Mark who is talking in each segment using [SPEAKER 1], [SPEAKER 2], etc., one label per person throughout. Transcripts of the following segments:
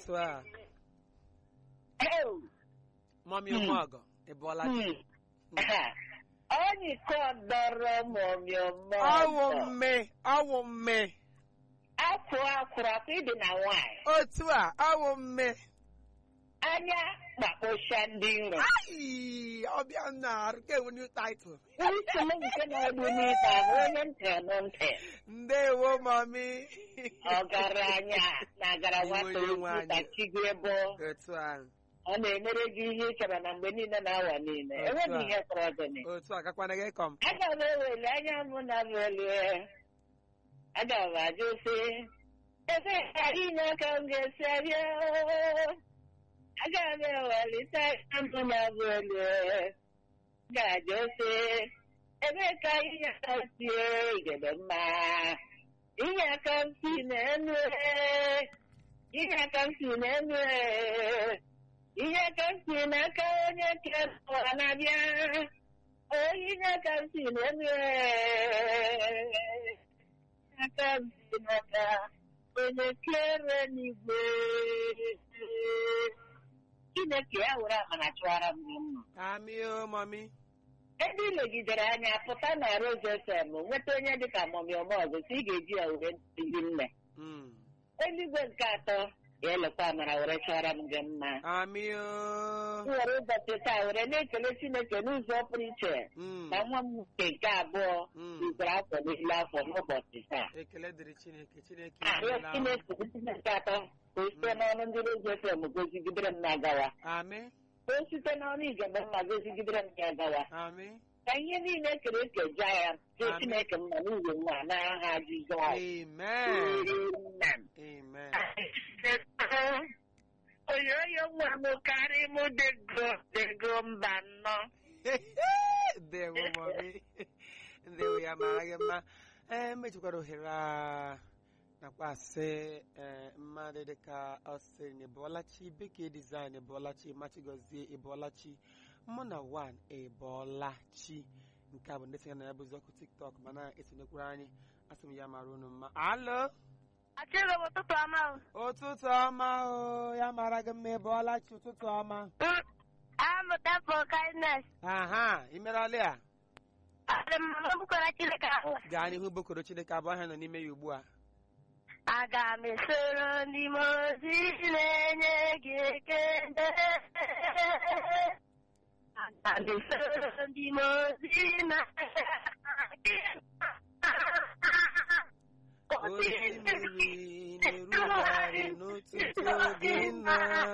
[SPEAKER 1] otu a
[SPEAKER 2] Ew.
[SPEAKER 1] mọmi
[SPEAKER 2] Hmm.
[SPEAKER 1] ụmụọgọ ị bụọla chi
[SPEAKER 2] Hmm. Ha. Onye kọ dọrọ mọmịọmọ.
[SPEAKER 1] ọwụ mme ọwụ mme
[SPEAKER 2] Afọ akwụrụ afọ ịdị na nwaanyị.
[SPEAKER 1] otu a ọwụ mme
[SPEAKER 2] Anya kpakpọcha ndị nro.
[SPEAKER 1] Ai, ọbịa na nke ewu new title
[SPEAKER 2] Nsogbu nke na-egbu n'ịba bụ onye ntị ọnụ ntị.
[SPEAKER 1] ndewo mọmi
[SPEAKER 2] Ọgaranya na-agara nwata
[SPEAKER 1] Iwe onye nwe anyị.
[SPEAKER 2] ntachigo ebe
[SPEAKER 1] otu a
[SPEAKER 2] ọ na-emere gị ihe ị chọrọ na mgbe niile na awa niile.
[SPEAKER 1] Otu
[SPEAKER 2] Enweghị
[SPEAKER 1] a.
[SPEAKER 2] ihe kpọrọ gịnị.
[SPEAKER 1] otu a gakwana gị kọm
[SPEAKER 2] Aga m eweli anya m na velie. Aga m ajụ sị, ebe ka inye aka m ga-esi abịa? Aga m ewelite anya m na velie. Ga-ajụ sị, ebe ka inye aka m si igede mma? Inye aka m si n'enu e. Inye aka m si n'enu e. Inye aka m si n'aka onye kere ụwa na-abịa. Onye aka m si n'elu aka m si n'aka onye kere n'igwe Chineke ya were amara chụara m gị mma
[SPEAKER 1] amị o mọmi
[SPEAKER 2] ebe ị legidere anya pụta na Rose FM nweta onye dịka mọmi ọmọgụ si ị ga-eji ya were ndị nne
[SPEAKER 1] Mm.
[SPEAKER 2] eluigwe nke atọ ya elekwa amara were chụara m gị mma
[SPEAKER 1] amị o
[SPEAKER 2] m were ụbọchị taa were na-ekele Chineke n'ụzọ pụrụ iche
[SPEAKER 1] Mm.
[SPEAKER 2] na nwa m nke nke abụọ
[SPEAKER 1] Mm.
[SPEAKER 2] igwere afọ n'ile afọ n'ụbọchị taa
[SPEAKER 1] ekele dịrị chineke chineke
[SPEAKER 2] arịọ
[SPEAKER 1] emeela.
[SPEAKER 2] Chineke nke atọ ka o site n'ọnụ ndị Rozi FM gozigidere m na-agawa
[SPEAKER 1] amị
[SPEAKER 2] ka o site n'ọnụ igebe mma gozigidere m na-agawa
[SPEAKER 1] amị
[SPEAKER 2] ka ihe niile kere eke jaa ya jee
[SPEAKER 1] Amen.
[SPEAKER 2] Chineke mma n'ihi nwa n'aha Jizọs
[SPEAKER 1] amen
[SPEAKER 2] Amen.
[SPEAKER 1] amen
[SPEAKER 2] oyoyo nwa m karị m dego dego mba nnọ
[SPEAKER 1] ndewo mọmi ndewo ya mara gị mma ee mejikwara ohere a nakwa asị ee mmadụ dịka ọ sịrị na ịbọọlachi bekee design ịbọọlachi machigozie ịbọọlachi mụ na wan ịbọọlachi nke a bụ ndị sịga na ya bụzi ọkụ tiktok mana esonyekwara anyị asị m ya mara unu mma alo
[SPEAKER 3] Achịrị m ụtụtụ ọma o.
[SPEAKER 1] ụtụtụ ọma o ya mara gị mma ịbọọlachi ụtụtụ ọma
[SPEAKER 3] Amụta for kindness.
[SPEAKER 1] aha imerọlị a
[SPEAKER 3] Adị m mama bukwara Chineke ahụ.
[SPEAKER 1] gaa n'ihu bokoro chineke abụọ ahụ nọ n'ime ya ugbu a
[SPEAKER 3] Aga m esoro ndị mozi na-enye gị ekele. Aga m esoro ndị mozi na-enye gị
[SPEAKER 1] osimiri na-erugharị n'ụtụtụ gị nna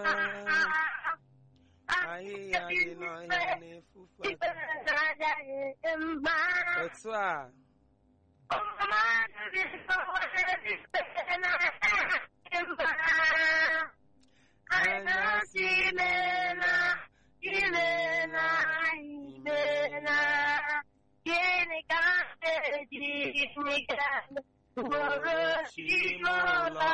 [SPEAKER 1] ahịhịa dị n'ọhịa na-efufe otu a
[SPEAKER 3] Anyasị meela, imeela, imeela. Gịnị ka m ga-eji nweta ugboro chimola?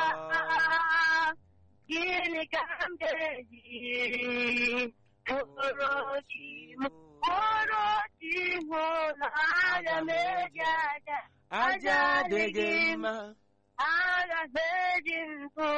[SPEAKER 3] Gịnị ka m ga-eji ugboro chimo? Ugboro chimola, aga m eji aja.
[SPEAKER 1] aja adịghị mma
[SPEAKER 3] Aga m eji ntụ